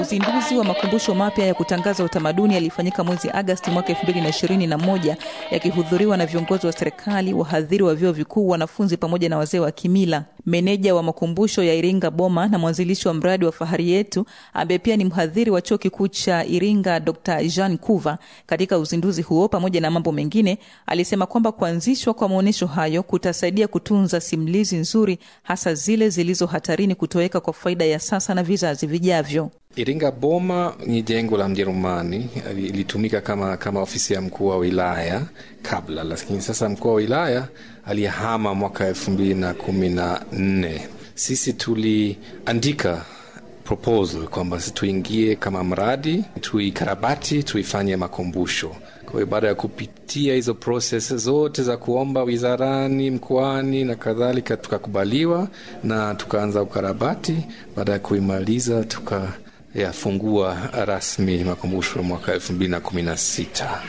Uzinduzi wa makumbusho mapya ya kutangaza utamaduni yalifanyika mwezi Agasti mwaka 2021 yakihudhuriwa na viongozi wa serikali, wahadhiri wa vyuo vikuu, wanafunzi pamoja na wazee wa kimila. Meneja wa makumbusho ya Iringa Boma na mwanzilishi wa mradi wa Fahari Yetu ambaye pia ni mhadhiri wa chuo kikuu cha Iringa, Dr Jean Kuva, katika uzinduzi huo pamoja na mambo mengine, alisema kwamba kuanzishwa kwa maonyesho hayo kutasaidia kutunza simulizi nzuri, hasa zile zilizo hatarini kutoweka kwa faida ya sasa na vizazi vijavyo. Iringa Boma ni jengo la Mjerumani, ilitumika kama, kama ofisi ya mkuu wa wilaya kabla, lakini sasa mkuu wa wilaya aliyehama mwaka elfu mbili na kumi na nne. Sisi tuliandika proposal kwamba tuingie kama mradi, tuikarabati, tuifanye makumbusho. Kwa hiyo baada ya kupitia hizo proses zote za kuomba wizarani, mkoani na kadhalika, tukakubaliwa na tukaanza ukarabati. Baada ya kuimaliza tuka yafungua rasmi makumbusho mwaka elfu mbili na kumi na sita.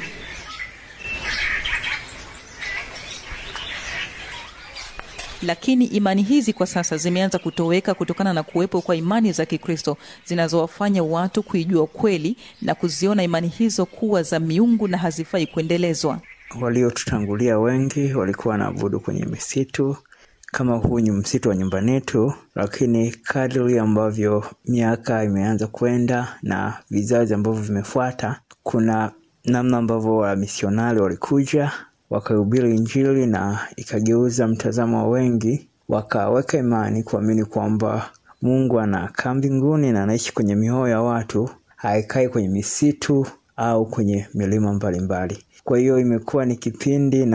Lakini imani hizi kwa sasa zimeanza kutoweka kutokana na kuwepo kwa imani za Kikristo zinazowafanya watu kuijua kweli na kuziona imani hizo kuwa za miungu na hazifai kuendelezwa. Waliotutangulia wengi walikuwa wanaabudu kwenye misitu kama huu ni msitu wa nyumbani yetu, lakini kadri ambavyo miaka imeanza kwenda na vizazi ambavyo vimefuata, kuna namna ambavyo wamisionari walikuja wakahubiri Injili na ikageuza mtazamo wa wengi, wakaweka imani kuamini kwamba Mungu anakaa mbinguni na anaishi kwenye mioyo ya watu, haikai kwenye misitu au kwenye milima mbalimbali. Kwa hiyo imekuwa ni kipindi na